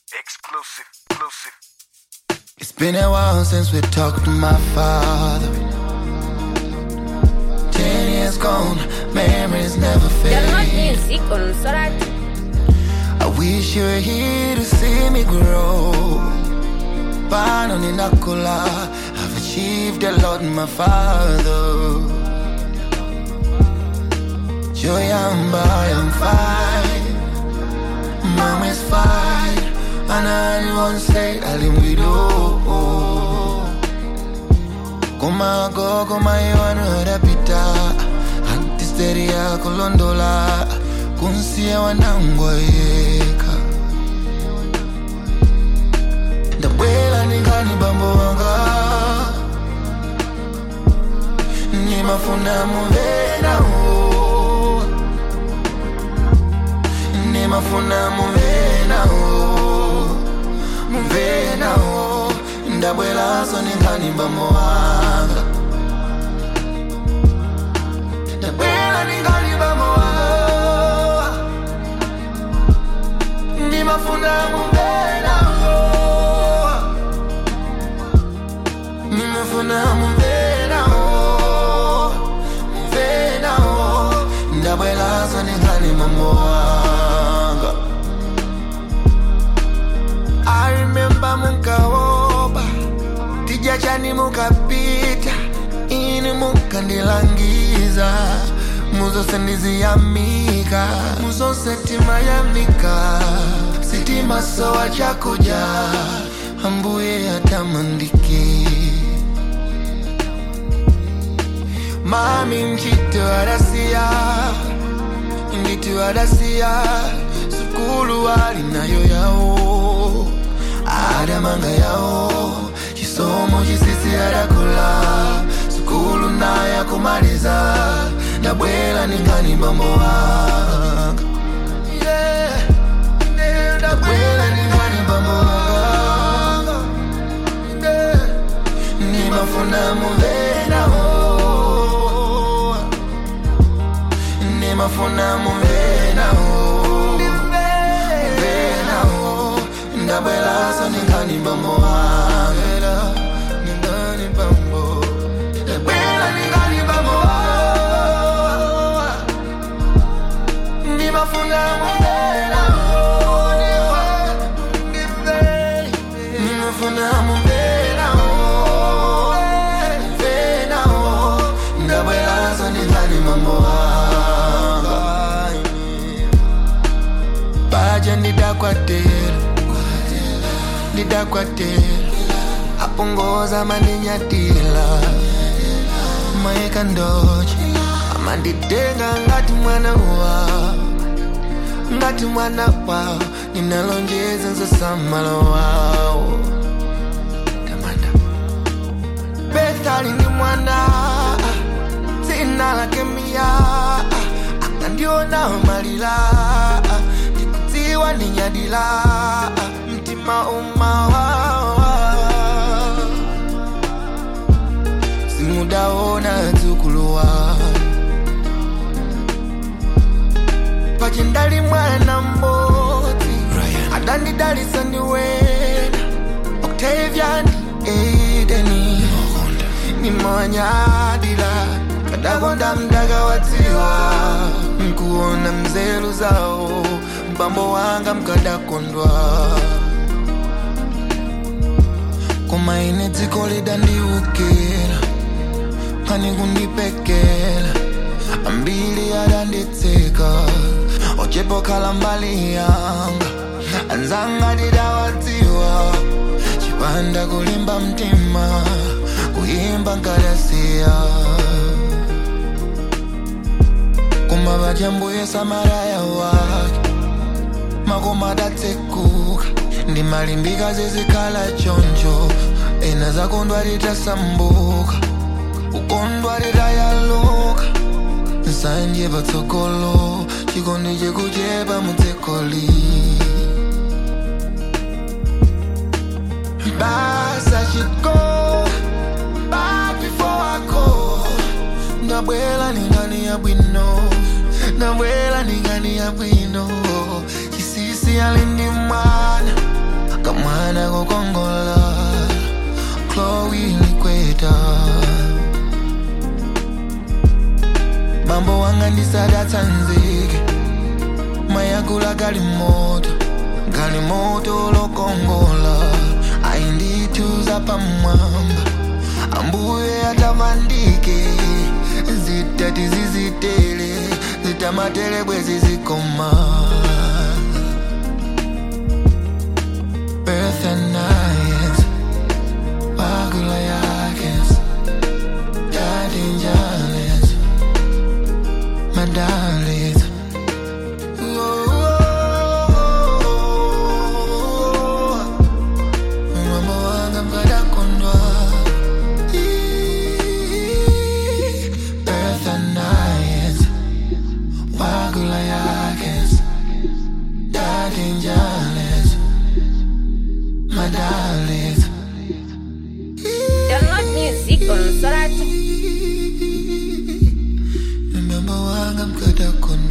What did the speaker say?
Exclusive, exclusive. It's been a while since we talked to my father. Ten years gone, memories never Download fade. music on Sorat. I wish you were here to see me grow. Pano ninakula, I've achieved a lot, my father. Joyamba, I'm fine. Mom is fine. And I won't say alimwido. Kuma go, kuma iwanu rapita. Antisteria kulondola. Kunsia wanangwa yeka. Ndabwela ningani bambo wanga. Nimafuna muvena o. Nimafuna muvena o. Muvena o. Ndabwela so ningani bambo wanga. Ndabwela ningani bambo wanga. Nimafuna muvena o. Nimefuna muvena o. Muvena o. Ndabwela so ningani bambo wanga. I remember munkaoba tija chani mukapita ini mukandilangiza muzose ndiziyamika muzose timayamika sitima sowa chakuja ambuye atamandike mami mchito adasiya nditu adasiya sukulu alinayo yawo adamanga yawo chisomo chisisi adakula sukulu naye akumaliza ndabwela ningani bambo wanga Yeah, yeah, ndabwela ningani bambo wanga Yeah, nimafuna muvena o nimafuna muvena o muvena o ndabwela so ningani bambo wanga ningani bambo ndabwela ningani bambo wanga nimafuna muvena o nimafuna muvena o muvena o ndabwela so ningani bambo wanga baje ndidakwatela ndidakwatela apongoza mandinyatila maeka ndoche amanditenga ngati mwana wawo ngati mwana wawo ninalonjeza nzosamalo wawo tamanda bethali ndi mwana dzina lake miya akandiona malila ndikudziwa ndinyadila mtima umawawa simudaona dzukuluwa pachindali mwana mmodzi adandidalisa ndiwena octavian edeni nimonyadila kadakonda mdaka wadziwa nkuona mzelu zawo mbambo wanga mkadakondwa koma ine dziko lidandiukira pani kundipekela ambili adanditseka ochepokhala mbali yanga anzanga didawadziwa chipanda kulimba mtima kuyimba nkadasiya koma vajambuye samaraya wake makoma adatsekuka ndimalimbika zizikhala choncho ena zakondwa litasambuka ukondwa litayaluka nsanje patsogolo chikondi chikuchepa mudzikoli basa chiko back before I go ndabwela ningani ya bwino ndabwela ningani ya bwino chisisi alindi mwana kukongola chloe likweta mambo wanga ndisadatsanzike mayakula galimoto galimoto lokongola ayindithuza pamwamba ambuye atamandike zitati zizitele zitamatele bwezi zikoma birth and nights wagula yakes daddy njales madalis Mambo wanga mkadakondwa Birth and nights Wagula yakes Daddy njales Madalis Download music on Soratu. Mambo wanga mkadakondwa